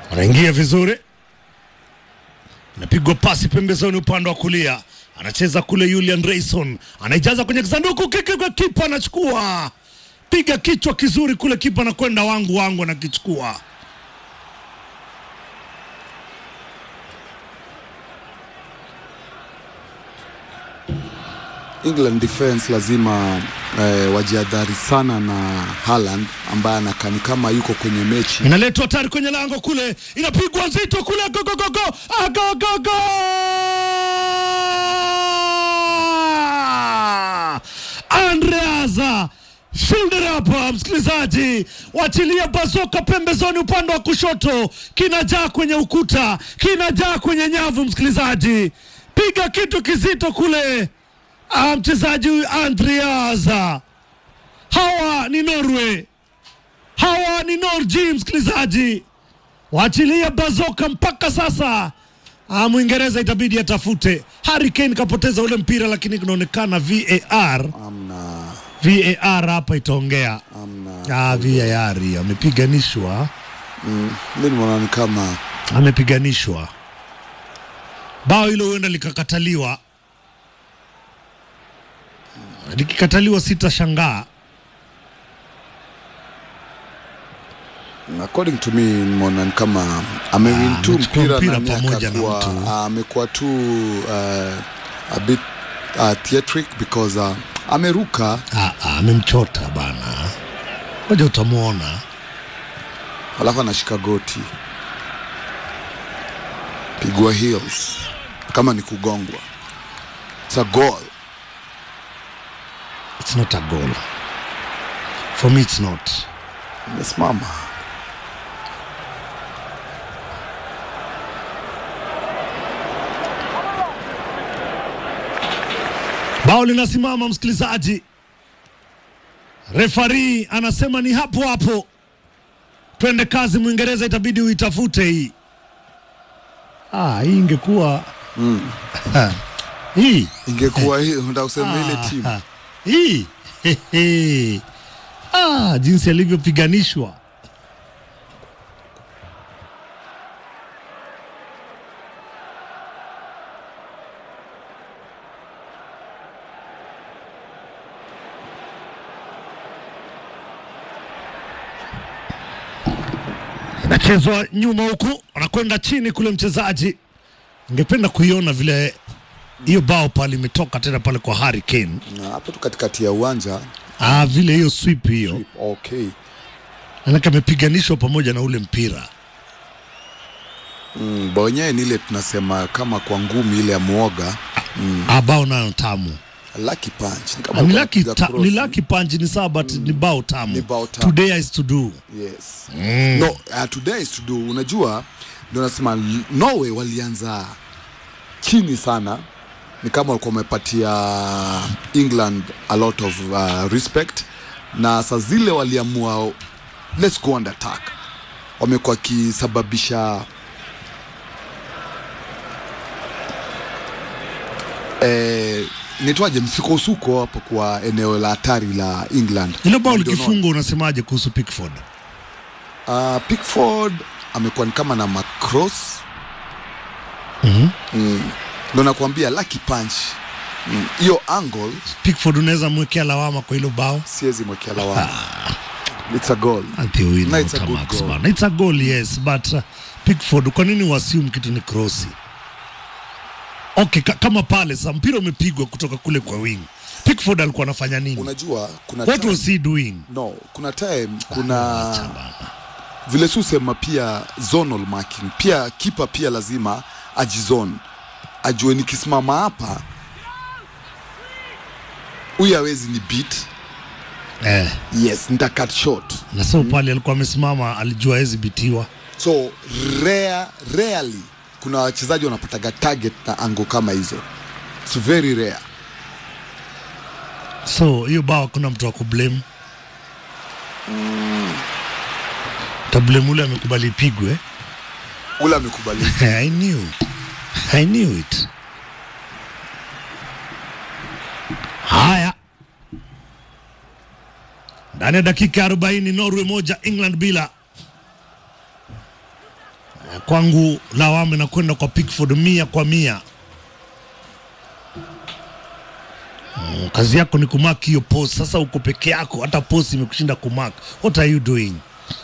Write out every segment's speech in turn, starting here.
anaingia vizuri, inapigwa pasi pembezoni upande wa kulia, anacheza kule. Julian Rayson anaijaza kwenye kisanduku, kiki kwa kipa anachukua, piga kichwa kizuri kule, kipa anakwenda wangu wangu, anakichukua. England defense lazima eh, wajiadhari sana na Haaland ambaye anakani kama yuko kwenye mechi. Inaletwa hatari kwenye lango kule, inapigwa nzito kule, go go go go, ah, go go go! Andreaza shoulder hapa, msikilizaji, wachilia bazoka pembezoni, upande wa kushoto, kinajaa kwenye ukuta, kinajaa kwenye nyavu, msikilizaji, piga kitu kizito kule. Ah, mchezaji huyu Andreaza, hawa ni Norway hawa ni Norji, msikilizaji, waachilia bazoka mpaka sasa. Ah, Mwingereza itabidi atafute. Harry Kane kapoteza ule mpira, lakini kunaonekana VAR, Amna, VAR hapa itaongea. amna. Ah, VAR amepiganishwa, Mm, mi nimeona ni kama amepiganishwa. Bao hilo huenda likakataliwa, likikataliwa sitashangaa. according to me nimeona ni kama amewin Ah, tu amechukua mpira mpira nani pamoja na akakuwa mtu. ah, amekuwa tu uh, a bit uh, theatric because uh, ameruka Ah, ah, amemchota bana, ngoja utamwona. alafu anashika goti pigwa heels kama ni kugongwa it's a goal It's not a goal. For me it's not. imesimama Bao linasimama msikilizaji, refari anasema ni hapo hapo, twende kazi. Mwingereza itabidi uitafute hii. Ah, hii ingekuwa hii ingekuwa hii unataka kusema ile Ah, timu ah, hii Hehe. ah, jinsi alivyopiganishwa inachezwa nyuma huku, anakwenda chini kule mchezaji. Ningependa kuiona vile hiyo bao pale imetoka tena pale kwa Harry Kane. Na hapo tu katikati ya uwanja Ah, vile hiyo sweep hiyo okay manake amepiganishwa pamoja na ule mpira. mm, bao yenyewe ni ile tunasema kama kwa ngumi ile ya muoga Ah, bao nayo tamu. lucky punch ni Ah, kama Ni alikuwa lucky anapiga ta, cross. ni lucky punch ni sawa but ni bao tamu. Ni bao tamu. Today is to do. yes no uh, today is to do unajua ndio nasema L- Norway walianza chini sana ni kama walikuwa wamepatia England a lot of uh, respect na saa zile waliamua let's go on attack wamekuwa wakisababisha eh, nitwaje msukosuko hapo kwa eneo la hatari la England Hilo bao Na ndio likifungwa unasemaje kuhusu Pickford? Uh, Pickford amekuwa ni kama na macross Mhm. mm. ndo nakuambia lucky punch Mm, hiyo angle Pickford unaweza mwekea lawama kwa hilo bao? siwezi mwekea lawama it's a goal Ati win No, it's a out good Max goal. bana. It's a goal yes, but uh, Pickford kwa nini uassume kitu ni crossi? Okay, ka, kama pale sa mpira umepigwa kutoka kule kwa wing. Pickford alikuwa anafanya nini? unajua kuna What time, was he doing? no kuna time kuna vile susema pia zonal marking pia kipa pia lazima ajizone ajue nikisimama hapa huyu hawezi ni beat Eh, yes nita cut short na so pale alikuwa amesimama alijua hawezi bitiwa. so rare, rarely kuna wachezaji wanapataga target na ango kama hizo It's very rare So hiyo bao kuna mtu wa kublame. Tablame ule amekubali ipigwe. ule amekubali I knew. I knew it. Haya, ndani ya dakika 40 Norway moja England bila. Eh, kwangu lawama inakwenda kwa Pickford mia kwa mia. Mm, kazi yako ni kumark hiyo post. Sasa uko peke yako, hata post imekushinda kumark. What are you doing?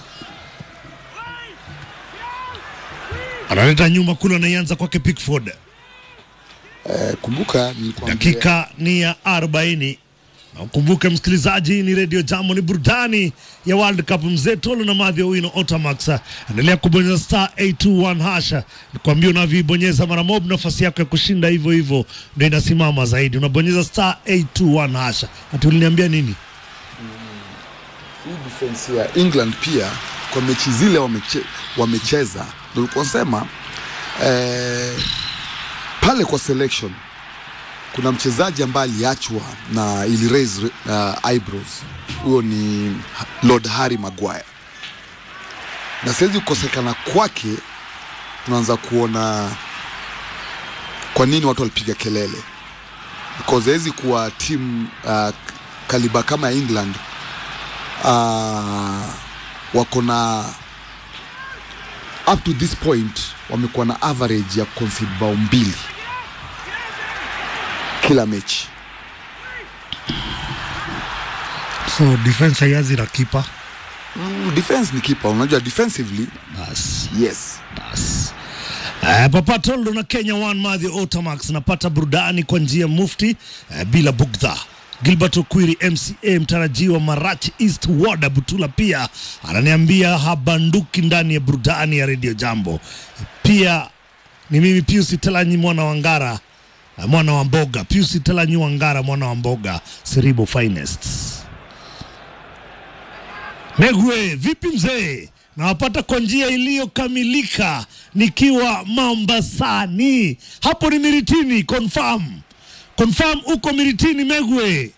Analeta nyuma kule, anaianza kwake Pickford. Eh, kumbuka nilikwambia Dakika ni ya 40 na ukumbuke msikilizaji, ni redio Jambo, ni burudani ya World Cup. Mzee Tolo na Madhi Owino Otamax, endelea kubonyeza star 821 hasha, nikwambia unavyoibonyeza mara mob, nafasi yako ya kushinda hivyo hivyo ndio inasimama zaidi. Unabonyeza star 821 hasha. Ati uliniambia nini? hii defense ya England pia kwa mechi zile wameche, wamecheza ndio nilikuwa nasema eh, pale kwa selection kuna mchezaji ambaye aliachwa na ili raise uh, eyebrows. Huyo ni Lord Harry Maguire, na siwezi kukosekana kwake, tunaanza kuona kwa nini watu walipiga kelele because hawezi kuwa timu uh, kaliba kama ya England uh, wako na up to this point wamekuwa na average ya concede bao mbili kila mechi. So defense haianzi na kipa Mm, defense ni kipa, unajua defensively basi yes. Bas. Uh, Papa Toldo na Kenya One Madhi Otamax napata burudani kwa njia mufti uh, bila bugdha. Gilbert Okwiri MCA mtarajiwa Marachi East Ward Butula pia ananiambia habanduki ndani ya burudani ya Radio Jambo. Pia ni mimi Pius Telanyi mwana wa Ngara uh, mwana wa Mboga Pius Telanyi wa Ngara mwana wa Mboga Siribo Finest. Megwe, vipi mzee? Nawapata kwa njia iliyokamilika nikiwa Mambasani. Hapo ni Miritini, confirm. Confirm uko Miritini Megwe.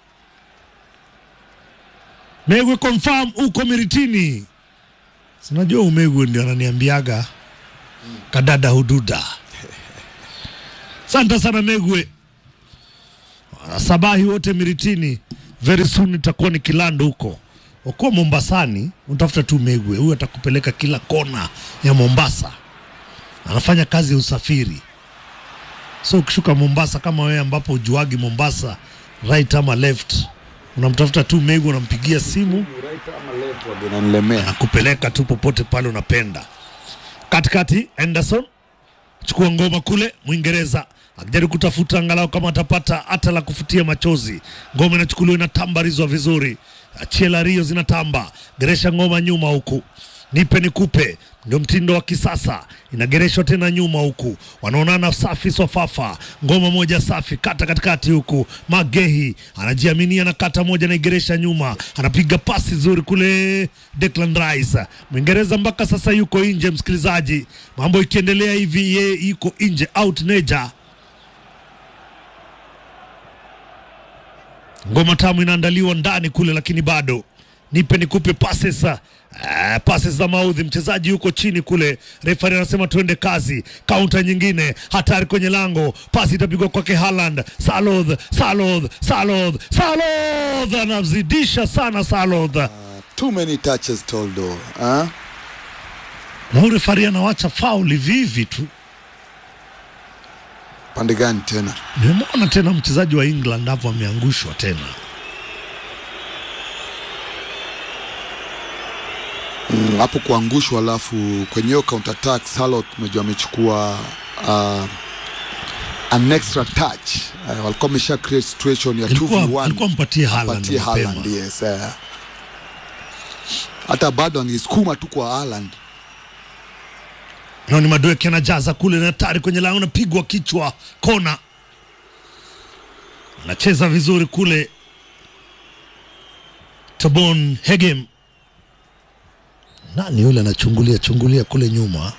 Megwe confirm uko Miritini. Sinajua umegwe ndio ananiambiaga kadada hududa. Asante sana Megwe. Sabahi wote Miritini, very soon nitakuwa nikilando huko. Ukiwa Mombasani unatafuta tu Megwe, huyu atakupeleka kila kona ya Mombasa. Anafanya kazi ya usafiri, so ukishuka Mombasa kama wewe, ambapo ujuagi Mombasa right ama left, unamtafuta tu Megwe, unampigia simu Inanilemea. nakupeleka tu popote pale unapenda. Katikati Anderson chukua ngoma kule, Mwingereza akijaribu kutafuta angalau kama atapata hata la kufutia machozi. Ngoma inachukuliwa inatambarizwa vizuri, Chiela Rio zinatamba, geresha ngoma nyuma huku nipe nikupe, ndio mtindo wa kisasa, inagereshwa tena nyuma huku, wanaonana safi swafafa, ngoma moja safi, kata katikati huku, Magehi anajiaminia na kata moja, naigeresha nyuma, anapiga pasi nzuri kule, Declan Rice Mwingereza mpaka sasa yuko nje, msikilizaji, mambo ikiendelea hivi, ye yuko nje, out neja ngoma tamu inaandaliwa ndani kule, lakini bado nipe nikupe passes uh, passes za maudhi. Mchezaji yuko chini kule, refari anasema tuende kazi. Kaunta nyingine hatari kwenye lango, pasi itapigwa kwake Haaland. Salod, Salod, Salod, Salod anazidisha sana Salod, Too many touches Toldo. Huh? na huyu refari anawacha fauli vivi tu. Pande gani tena? Nimemwona tena mchezaji wa England hapo ameangushwa tena. Mm, hapo kuangushwa, alafu kwenye hiyo counter attack Salot umejua amechukua uh, an extra touch uh, walikuwa wamesha create situation ya Ilikuwa 2v1 alikuwa mpatie Haaland apatie mapema. Haaland, yes eh. hata bado angesukuma tu kwa Haaland Noni Madueke anajaza kule na hatari kwenye lango, napigwa kichwa, kona. Anacheza vizuri kule Tabon Hegem. Nani yule anachungulia chungulia kule nyuma?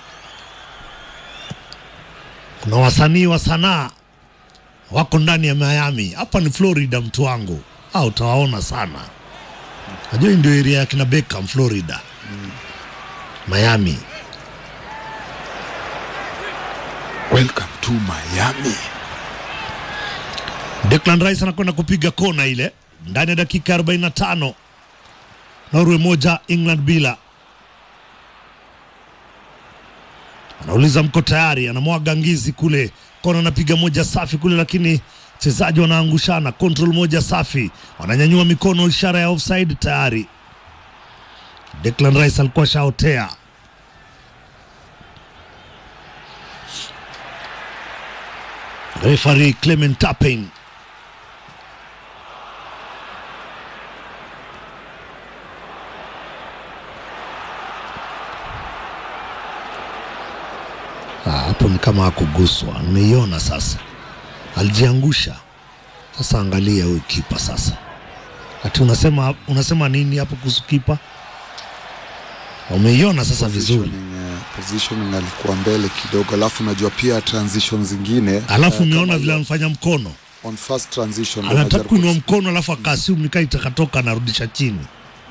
Kuna wasanii wa sanaa wako ndani ya Miami. Hapa ni Florida, mtu wangu, au utawaona sana. Najua hii ndio area ya kina Beckham, Florida, Miami. welcome to Miami Declan Rice anakwenda kupiga kona ile ndani ya dakika 45. Norway moja England bila. Anauliza mko tayari, anamwaga ngizi kule kona, anapiga moja safi kule, lakini wachezaji wanaangushana. Control moja safi, wananyanyua mikono, ishara ya offside tayari. Declan Rice alikuwa shaotea. Referee Clement Tapping Ah, hapo ni kama hakuguswa, nimeiona sasa, alijiangusha. Sasa angalia huyu kipa sasa, ati unasema unasema nini hapo kuhusu kipa? Umeiona sasa vizuri, Positioning, eh, positioning alikuwa mbele kidogo, alafu unajua pia transition zingine alafu eh, umeona kama vile anafanya mkono, on first transition ndo anataka anajaribu kuinua mkono, alafu akaasimu nikaa itakatoka, anarudisha chini.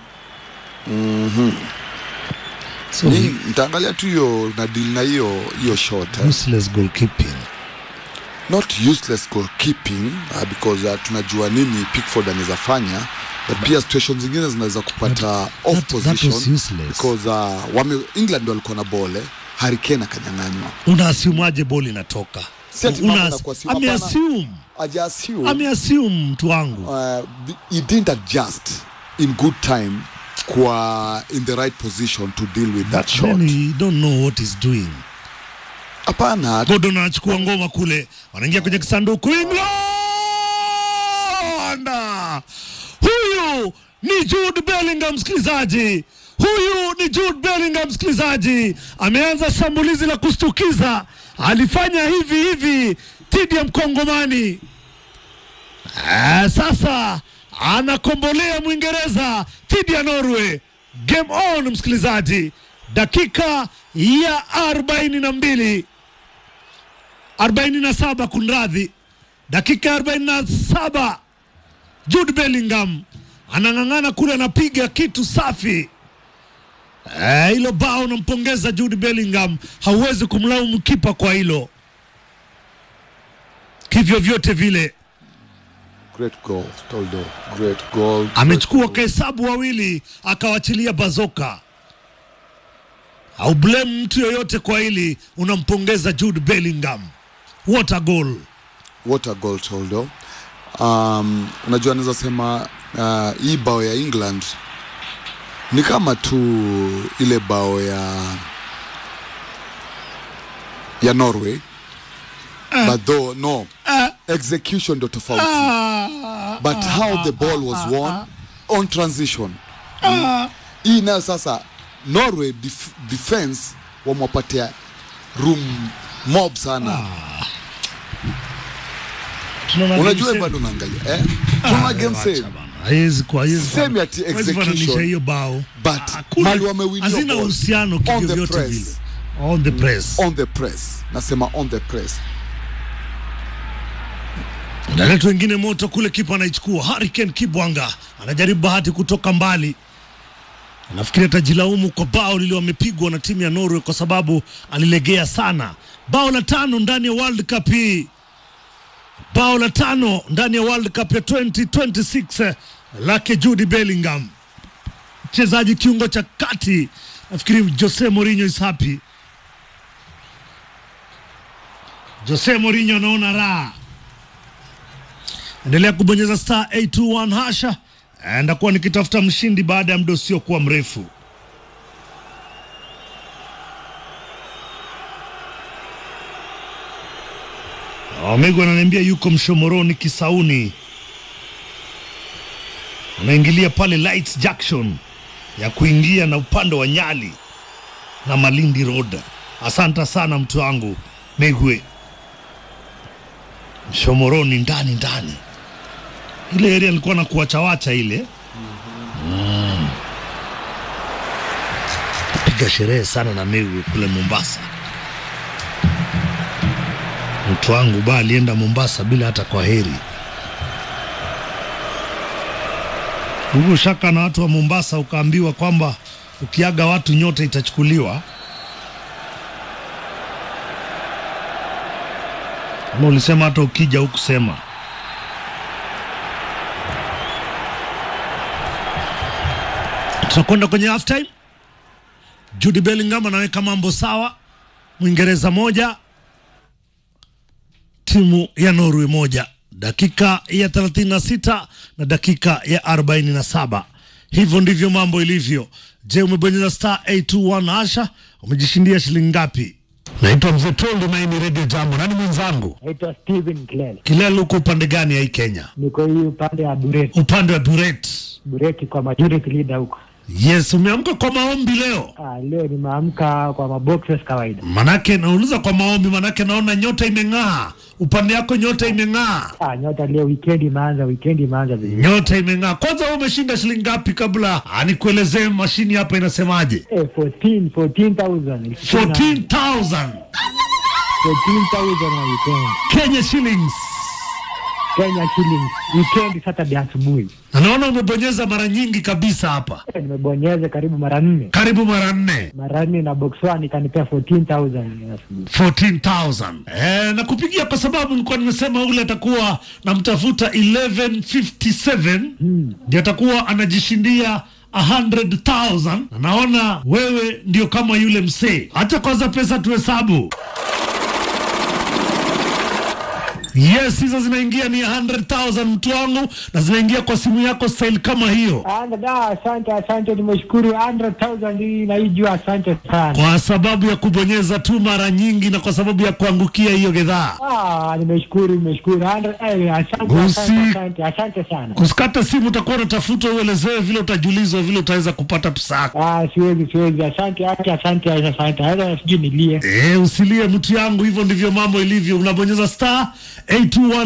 So Ni- nitaangalia tu hiyo na deal na hiyo hiyo shot eh. useless goalkeeping. not useless goalkeeping uh, because uh, tunajua nini Pickford anaweza fanya but pia situation zingine zinaweza kupata off that- that was position useless. because uh, wame, England walikuwa na bole Harry Kane akanyang'anywa Unaasiumaje boli inatoka? Si ati mambo Una- na kuassume, hapana. Ameassume, aja assume ameassume mtu wangu. uh, he didn't adjust in good time kwa in the right position to deal with that shot Then he don't know what he's doing. hapana Gordon anachukua ngoma kule, wanaingia kwenye kisanduku. England! Huyu ni Jude Bellingham, msikilizaji. Huyu ni Jude Bellingham, msikilizaji. Ameanza shambulizi la kushtukiza, alifanya hivi hivi dhidi ya Mkongomani. Ah, sasa anakombolea Mwingereza dhidi ya Norway. Game on, msikilizaji, dakika ya arobaini na mbili arobaini na saba kunradhi, dakika ya arobaini na saba Jude Bellingham anang'ang'ana kule, anapiga kitu safi. Eh, hilo bao nampongeza Jude Bellingham, hauwezi kumlaumu kipa kwa hilo, kivyo vyote vile great goal Toldo great goal amechukua great goal. kahesabu wawili akawachilia bazoka. Au blame mtu yoyote kwa hili, unampongeza Jude Bellingham. What a goal! what a goal Toldo um, unajua naweza sema uh, hii bao ya England ni kama tu ile bao ya ya Norway but though no execution ndo tofauti but how the ball was won on transition Mm. hii nayo sasa Norway def defense wamewapatia room mob sana Tunaona unajua game bado unaangalia eh? tuna game Acha save bana. Haiwezi kuwa- haiwezi Same kuwa- ati haiwezi fananisha execution. hiyo bao But Hakuna- mali wamewinio hazina ball. uhusiano On the kivyovyote press. vile on the press on the press nasema on the press Daleta wengine moto kule, kipa anaichukua. Hurricane Kibwanga anajaribu bahati kutoka mbali, nafikiri atajilaumu kwa bao lile wamepigwa na timu ya Norway kwa sababu alilegea sana. Bao la tano ndani ya World Cup hii, bao la tano ndani ya World Cup ya 2026 lake Jude Bellingham, mchezaji kiungo cha kati. Nafikiri Jose Mourinho is happy. Jose Mourinho anaona raha endelea kubonyeza star 821 hasha ndakuwa nikitafuta mshindi baada ya muda usiokuwa mrefu Omego ananiambia yuko Mshomoroni Kisauni, anaingilia pale Lights Junction ya kuingia na upande wa Nyali na Malindi Road. Asante sana mtu wangu Megwe Mshomoroni ndani ndani ile area alikuwa na kuwachawacha ile mm. piga sherehe sana na Megwe kule Mombasa. Mtu wangu ba alienda Mombasa bila hata kwa heri. Huku shaka na watu wa Mombasa, ukaambiwa kwamba ukiaga watu nyota itachukuliwa. Ama ulisema hata ukija hukusema? Tunakwenda kwenye half time. Jude Bellingham anaweka mambo sawa, Mwingereza moja timu ya Norway moja, dakika ya 36 na dakika ya 47. Hivyo ndivyo mambo ilivyo. Je, umebonyeza star 821 hasha? Umejishindia shilingi ngapi? Naitwa Mzee Toldi Maini Radio Jambo. Nani mwenzangu? Naitwa Steven Kilele, Kilele, uko upande gani ya hii Kenya? niko hii upande ya Bureti, Upande wa Buret. Bureti kwa majority leader huko. Yes, umeamka kwa maombi leo? Ah, leo nimeamka kwa maboxes kawaida. Manake nauliza kwa maombi, manake naona nyota imeng'aa upande yako, nyota imeng'aa, Ah, nyota leo weekend imeanza, weekend imeanza vizuri. nyota imeng'aa. Kwanza wewe umeshinda shilingi ngapi, kabla ah, nikuelezee mashini hapa inasemaje? Eh, 14 14,000 14,000 14,000 na weekend. Kenya shillings. Kenya shillings weekend Saturday asubuhi. Na naona umebonyeza mara nyingi kabisa hapa, Eh, nimebonyeza karibu mara nne karibu mara nne. mara nne na box one ikanipea 14,000 asubuhi. 14,000. Eh, na kupigia kwa sababu nilikuwa nimesema ule atakuwa namtafuta 1157 Hmm. ndio atakuwa anajishindia 100,000 na naona wewe ndio kama yule msee. Acha kwanza pesa tuhesabu. Yes, hizo zinaingia ni 100,000 mtu wangu, na zinaingia kwa simu yako style kama hiyo, Ah, da, asante asante, nimeshukuru 100,000 hii naijua, asante sana. kwa sababu ya kubonyeza tu mara nyingi na kwa sababu ya kuangukia hiyo gedhaa. Ah, nimeshukuru nimeshukuru. 100 eh, asante Usi- asante asante asante sana. Kusikata simu, utakuwa unatafuta uelezewe vile utajulizwa vile utaweza kupata pesa yako. Ah, siwezi siwezi. Asante asante asante asante. Hata sijui nilie. Eh, usilie mtu yangu, hivyo ndivyo mambo ilivyo. Unabonyeza star 821